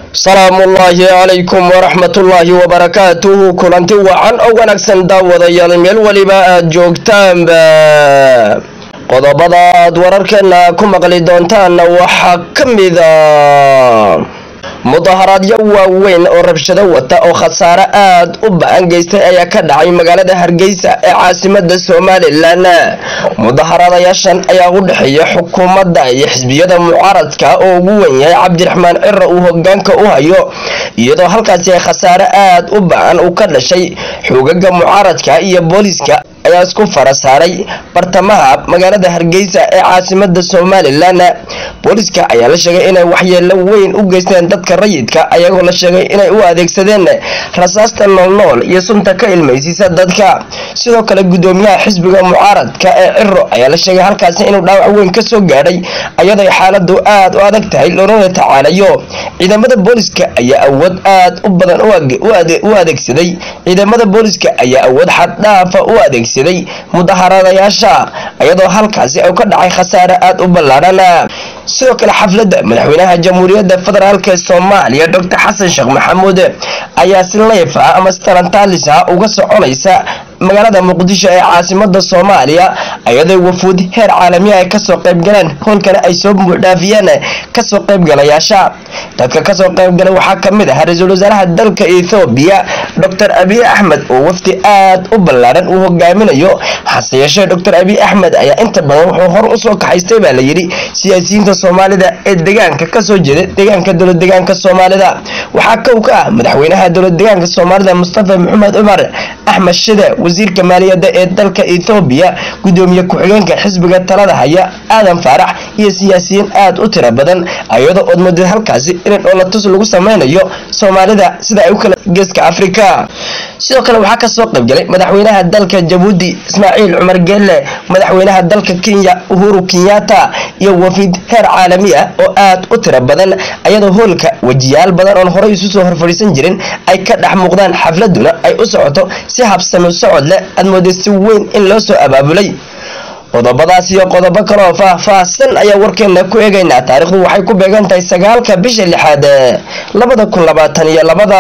salaamu ullaahi calaykum waraxmatullaahi wabarakaatuhu kulanti wacan oo wanaagsan daawadayaal meel weliba aad joogtaanba qodobada aad wararkeena ku maqli doontaanna waxaa ka mida mudaharaadyo waaweyn oo rabshado wata oo khasaare aad u ba-an geystay ayaa ka dhacay magaalada hargeysa ee caasimada somalilan mudaharadayaashan ayaa u dhexeeya xukuumadda iyo xisbiyada mucaaradka oo ugu wen yahay cabdiraxmaan cira uu hogaanka u hayo iyadoo halkaasi ay khasaare aad u ba-an uu ka dhashay xoogaga mucaaradka iyo booliska ayaa isku fara saaray bartamaha magaalada hargeysa ee caasimada somalilan booliska ayaa la sheegay inay waxyeelo weyn u geysteen dadka rayidka ayagoo la sheegay inay u adeegsadeen rasaasta noolnool iyo sunta ka ilmaysiisa dadka sidoo kale gudoomiyaha xisbiga mucaaradka ee ciro ayaa la sheegay halkaasi inuu dhaawac weyn kasoo gaadhay ayadoo xaaladu aad u adag tahay loonana tacaalayo ciidamada booliska ayaa awood aad u badan u adeegsaday ciidamada booliska ayaa awood xaddhaafa u adeegsaday mudaharadayaasha ayadoo halkaasi u ka dhacay khasaare aad u ballaadhan sidoo kale xafladda madaxweynaha jamhuuriyadda federaalk soomaaliya doctor xasan sheekh maxamuud ayaa si leef ah ama si talantaalis ah uga soconaysa magaalada muqdisho ee caasimada soomaaliya ayadoo wafuud heer caalamiya ay kasoo qaybgaleen howlkana ay soo buuxdhaafiyeen kasoo qaybgalayaasha dadka kasoo qaybgalay waxaa kamid ah ra-iisul wasaaraha dalka ethoobiya doctor abiy axmed oo wafdi aad u ballaaran uu hogaaminayo hase yeeshee doctor abiy axmed ayaa inta badan wuxuu hor usoo kaxaystay baa layidhi siyaasiyiinta soomaalida ee degaanka kasoo jeeda deegaanka dowlad degaanka soomaalida waxaa kow ka ah madaxweynaha dowlad degaanka soomaalida mustafa maxamed cumar axmed shide wasiirka maaliyadda ee dalka ethoobiya gudoomiye ku-xigeenka xisbiga talada haya aadan faarax iyo siyaasiyiin aad u tiro badan ayadoo ood moodid halkaasi in dhoolatus lagu sameynayo soomaalida sida ay u kala geeska afrika sidoo kale waxaa kasoo qaybgalay madaxweynaha dalka jabuuti ismaaciil cumar geelle madaxweynaha dalka kenya uhuru kenyatta iyo wafiid heer caalami ah oo aad u tiro badan ayadoo hoolka wejiyaal badan oon horey isu soo horfadhiisan jirin ay ka dhex muuqdaan xafladuna ay u socoto si habsami socod leh aad mooday si weyn in loo soo abaabulay qodobadaas iyo qodobo kaleoo faah-faahsan ayaa warkeena ku eegaynaa taariikhdu waxay ku beegan tahay sagaalka bisha lixaad labada kun labaatan iyo labada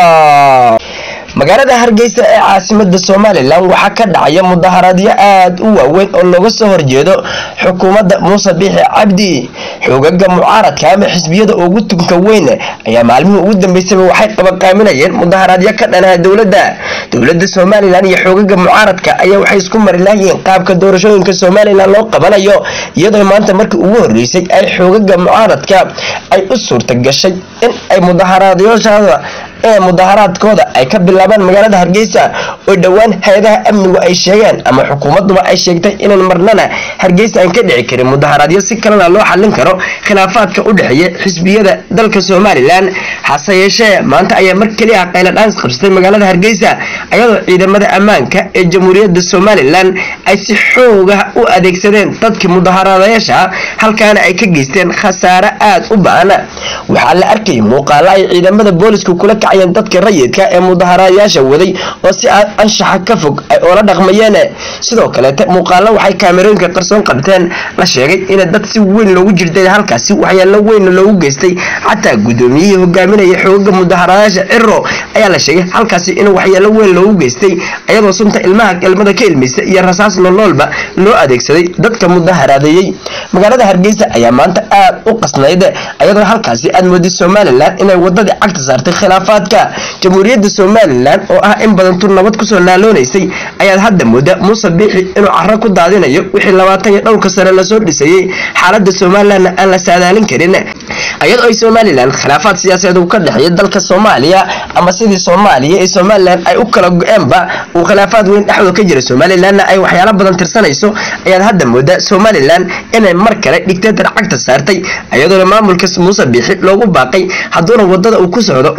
magaalada hargeysa ee caasimada somalilan waxaa ka dhacaya mudaharaadyo aad u waaweyn oo looga soo horjeedo xukuumadda muuse biixi cabdi xoogaga mucaaradka ama xisbiyada ugu tunka weyn ayaa maalmihii ugu dambeysaba waxay qabaqaaminayeen mudaharaadyo ka dhanaha dowladda dowladda somalilan iyo xoogaga mucaaradka ayaa waxay isku mari lahayiin qaabka doorashooyinka somalilan loo qabanayo iyadoo maanta markii ugu horeysay ay xoogaga mucaaradka ay u suurta gashay in ay mudaharaadyashada ee mudaharaadkooda ay ka bilaabaan magaalada hargeysa oo dhowaan hay-adaha amnigu ay sheegeen ama xukuumaduba ay sheegtay inaan marnana hargeysa aan ka dhici karin mudaharaadyo si kalena loo xallin karo khilaafaadka u dhexeeya xisbiyada dalka somalilan hase yeeshee maanta ayaa mar keliya qayladhaans qabsatay magaalada hargeysa ayadoo ciidamada ammaanka ee jamhuuriyadda somalilan ay si xooga u adeegsadeen dadkii mudaharaadayaasha halkaana ay ka geysteen khasaare aad u ba-an waxaa la arkayay muuqaalo ay ciidamada booliska kula kacayeen dadka rayidka ee mudaharaadayaasha waday oo si aad anshaxa ka fog ay oola dhaqmayeen sidoo kaleete muuqaalo waxay kaamerooyinka qarsoon qabteen la sheegay in dad si weyn loogu jirtay halkaasi waxyaalo weyn loogu geystay xataa gudoomiyihii hogaaminaya xoogaga mudaharaadayaasha ciro ayaa la sheegay halkaasi in waxyaalo weyn loogu geystay ayadoo sunta ilmaha ilmada ka ilmaysa iyo rasaas noloolba loo adeegsaday dadka mudaharaadeeyey magaalada hargeysa ayaa maanta aad u qasnayd ayadoo halkaasi aad mooday somalilan inay wadadii cagta saartay khilaafaadka jamhuuriyadda somalilan oo ah in badan tur nabad kusoo naaloonaysay ayaad hadda mooda muuse biixi inuu caro ku daadinayo wixii labaatan iyo dhowrka sane lasoo dhisayey xaalada somalilanna aan la saadaalin karin ayadoo ay somalilan khilaafaad siyaasadeed uu ka dhexeeya dalka soomaaliya ama sidii soomaaliya ee somalilan ay u kala go-eenba uu khilaafaad weyn dhexdooda ka jira somalilanna ay waxyaalo badan tirsanayso ayaad hadda mooda somalilan inay mar kale dhigteetar cagta saartay ayadoona maamulka muuse biixi loogu baaqay hadduuna wadada uu ku socdo una ka leexan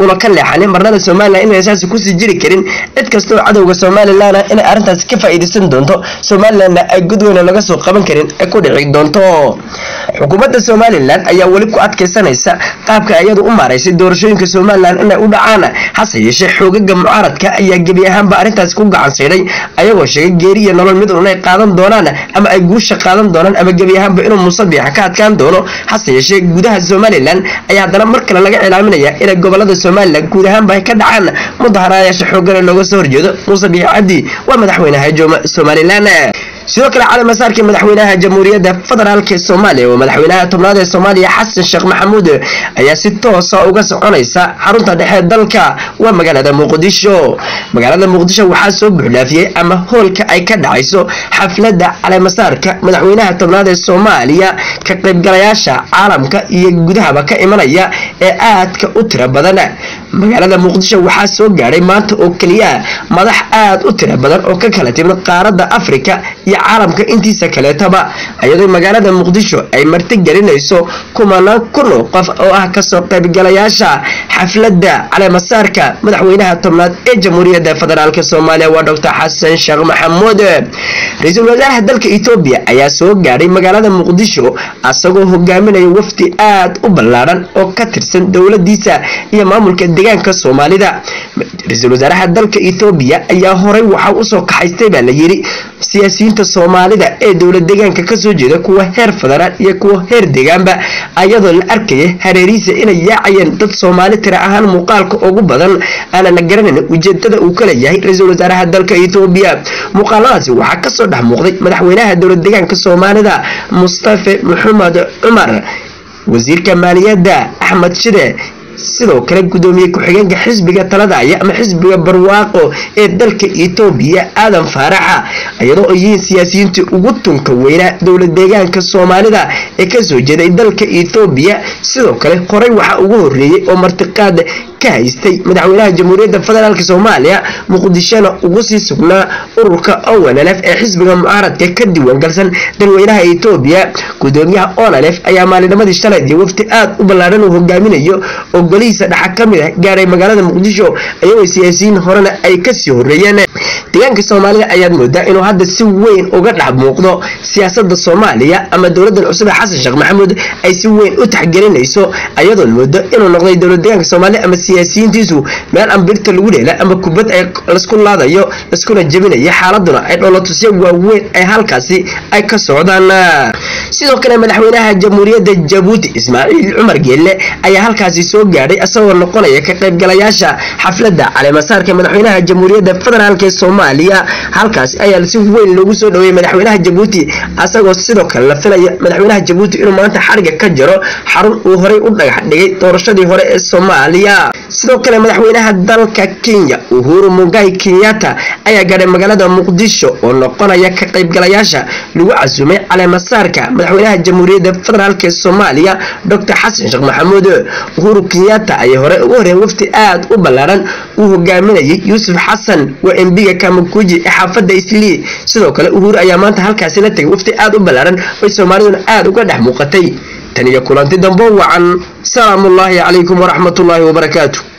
waxaana marnada somalilan inay saasi kusii jiri karin cid kasta oo cadowga somalilan ah inay arrintaasi ka faa'iidaysan doonto somalilanna ay god weyna laga soo qaban karin ay ku dhici doonto xukuumadda somalilan ayaa weli ku adkaysanaysa qaabka iyadu u maaraysay doorashooyinka somalilan inay u dhacaan hase yeeshee xoogaga mucaaradka ayaa gebi ahaanba arrintaasi ku gacan saydhay ayagoo sheegay geeri iyo nolol mid un ay qaadan doonaan ama ay guusha qaadan doonaan ama gebi ahaanba inuu musabixa ka adkaan doono hase yeeshee gudaha somalilan ayaa haddana mar kale laga cilaaminaya inay gobolada somalilan guud ahaanba ay ka dhacaan mudaharayaasha xoogana looga soo horjeedo musabiix cabdi waa madaxweynaha somalilan sidoo kale cali masaarkii madaxweynaha jamhuuriyadda federaalk soomaaliya oo madaxweynaha tobnaad ee soomaaliya xasan sheekh maxamuud ayaa si toosa uga soconaysa xarunta dhexe dalka waa magaalada muqdisho magaalada muqdisho waxaa soo buuxdhaafiyey ama hoolka ay ka dhacayso xafladda calimasaarka madaxweynaha tobnaad ee soomaaliya ka qaybgalayaasha caalamka iyo gudahaba ka imanaya ee aadka u tiro badan magaalada muqdisho waxaa soo gaadhay maanta oo keliya madax aad u tiro badan oo ka kala timid qaaradda afrika iyo caalamka intiisa kaleetaba iyadoo magaalada muqdisho ay martigelinayso kumanaan kun oo qof oo ah kasoo qaybgalayaasha xafladda caleemasaarka madaxweynaha tobnaad ee jamhuuriyadda federaalk soomaaliya waa doctor xasan sheekh maxamuud ra-iisul wasaaraha dalka etoobiya ayaa soo gaadhay magaalada muqdisho asagoo hogaaminaya wafdi aad u ballaadhan oo ka tirsan dowladiisa iyo maamulka deegaanka soomaalida ra-iisul wasaaraha dalka etoobiya ayaa horey waxaa usoo kaxaystay baa la yiri siyaasiyiinta soomaalida ee dowlad deegaanka kasoo jeeda kuwa heer federaal iyo kuwa heer deegaanba ayadoo la arkaya hareerihiisa inay yaacayeen dad soomaali tira ahaan muuqaalka ugu badan aanana garanayn ujeedada uu ka leeyahay ra-iisul wasaaraha dalka etoobiya muuqaaladaasi waxaa kasoo dhex muuqday madaxweynaha dowlad deegaanka soomaalida mustafe maxamed cumar wasiirka maaliyadda axmed shide sidoo kale gudoomiye ku-xigeenka xisbiga taladaya ama xisbiga barwaaqo ee dalka etoobiya aadan faaraxa iyadoo ay yihiin siyaasiyiintii ugu tunka weynaa dowlad deegaanka soomaalida ee kasoo jeeday dalka etoobiya sidoo kale horey waxaa ugu horeeyey oo martiqaad ka haystay madaxweynaha jamhuuriyadda federaalk soomaaliya muqdishona ugu sii sugnaa ururka onlf ee xisbiga mucaaradka ka diiwaangalsan dalweynaha etoobiya gudoomiyaha onlf ayaa maalinimadii shalaydiyo wafti aad u ballaadhan uu hogaaminayo oo golihiisa dhaxa ka mid ah gaaray magaalada muqdisho ayagoo siyaasiyiin horena ay kasii horeeyeen deegaanka soomaalida ayaad moodaa inuu hadda si weyn uga dhex muuqdo siyaasada soomaaliya ama dowladan cusub ee xasan sheekh maxamuud ay si weyn u taxgelinayso ayadoon moodo inuu noqday dowlad deegaanka soomaaliya ama siyaasiyiintiisu meel ambirta lagu dheela ama kubad ay lasku laadayo laskuna jebinayo xaaladuna ay dholotusyo waaweyn ay halkaasi ay ka socdaan sidoo kale madaxweynaha jamhuuriyadda jabuuti ismaaciil cumar geelle ayaa halkaasi soo gaadhay isagoo noqonaya ka qaybgalayaasha xafladda caleemasaarka madaxweynaha jamhuuriyadda federaalk ee soomaaliya halkaasi ayaa si weyn loogu soo dhaweeyey madaxweynaha jabuuti asagoo sidoo kale la filaya madaxweynaha jabuuti inuu maanta xariga ka jaro xarun uu horey u dhagax dhigay doorashadii hore ee soomaaliya sidoo kale madaxweynaha dalka kenya uhuru mugai kenyatta ayaa gaadhay magaalada muqdisho oo noqonaya ka qaybgalayaasha lagu casuumay caleemasaarka madaxweynaha jamhuuriyadda federaalk ee soomaaliya doctor xasan sheekh maxamuud uhuru kenyatta ayay hore ugu horeen wafti aad u ballaadhan uu hogaaminayay yuusuf xasan waa embiga kamakuji ee xaafadda islii sidoo kale uhuru ayaa maanta halkaasi la tegay wafti aad u ballaadhan oy soomaaliduna aad uga dhex muuqatay tan iyo kulanti dambo wacan salaamullaahi calaykum waraxmatullaahi wabarakaatu